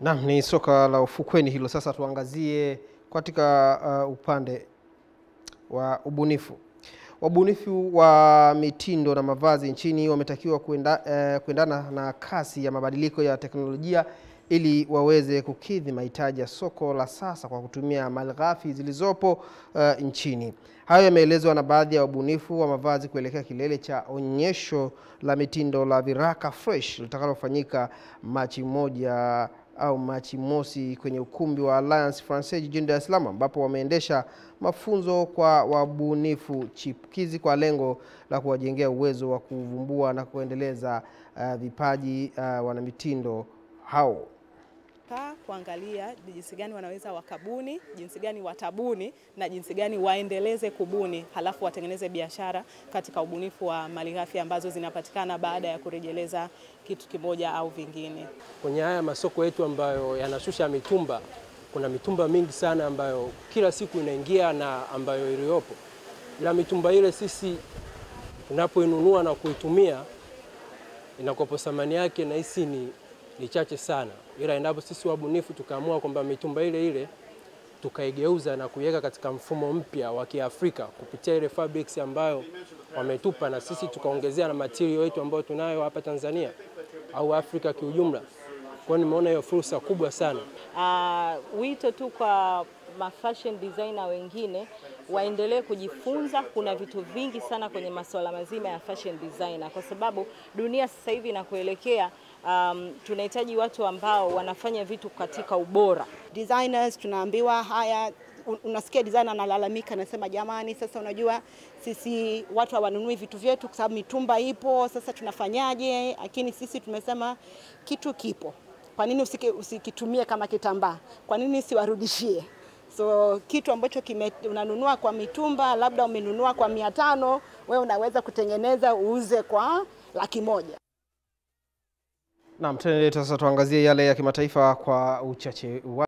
Naam, ni soka la ufukweni hilo. Sasa tuangazie katika uh, upande wa ubunifu. Wabunifu wa mitindo na mavazi nchini wametakiwa kuenda, eh, kuendana na kasi ya mabadiliko ya teknolojia ili waweze kukidhi mahitaji ya soko la sasa kwa kutumia malighafi zilizopo uh, nchini. Hayo yameelezwa na baadhi ya wabunifu wa mavazi kuelekea kilele cha onyesho la mitindo la Viraka Fresh litakalofanyika Machi moja au Machi mosi kwenye ukumbi wa Alliance Francaise jijini Dar es Salaam ambapo wameendesha mafunzo kwa wabunifu chipukizi kwa lengo la kuwajengea uwezo wa kuvumbua na kuendeleza uh, vipaji uh, wanamitindo hao. Kaa kuangalia jinsi gani wanaweza wakabuni, jinsi gani watabuni na jinsi gani waendeleze kubuni, halafu watengeneze biashara katika ubunifu wa malighafi ambazo zinapatikana baada ya kurejeleza kitu kimoja au vingine. Kwenye haya masoko yetu ambayo yanashusha mitumba, kuna mitumba mingi sana ambayo kila siku inaingia na ambayo iliyopo, ila mitumba ile sisi tunapoinunua na kuitumia inakopo thamani yake nahisi ni, ni chache sana, ila endapo sisi wabunifu tukaamua kwamba mitumba ile ile tukaigeuza na kuiweka katika mfumo mpya wa Kiafrika kupitia ile fabrics ambayo wametupa na sisi tukaongezea na material yetu ambayo tunayo hapa Tanzania au Afrika kiujumla. Kwa hiyo nimeona hiyo fursa kubwa sana. Uh, wito tu kwa ma fashion designer wengine waendelee kujifunza. Kuna vitu vingi sana kwenye masuala mazima ya fashion designer, kwa sababu dunia sasa hivi inakuelekea, um, tunahitaji watu ambao wanafanya vitu katika ubora. Designers tunaambiwa haya unasikia designer analalamika, anasema jamani, sasa unajua sisi watu hawanunui vitu vyetu kwa sababu mitumba ipo, sasa tunafanyaje? Lakini sisi tumesema kitu kipo, kwa nini usiki, usikitumie kama kitambaa? Kwa nini siwarudishie? So kitu ambacho kime, unanunua kwa mitumba, labda umenunua kwa mia tano, wewe unaweza kutengeneza uuze kwa laki moja. Naam, tuendelee sasa, tuangazie yale ya kimataifa kwa uchache wa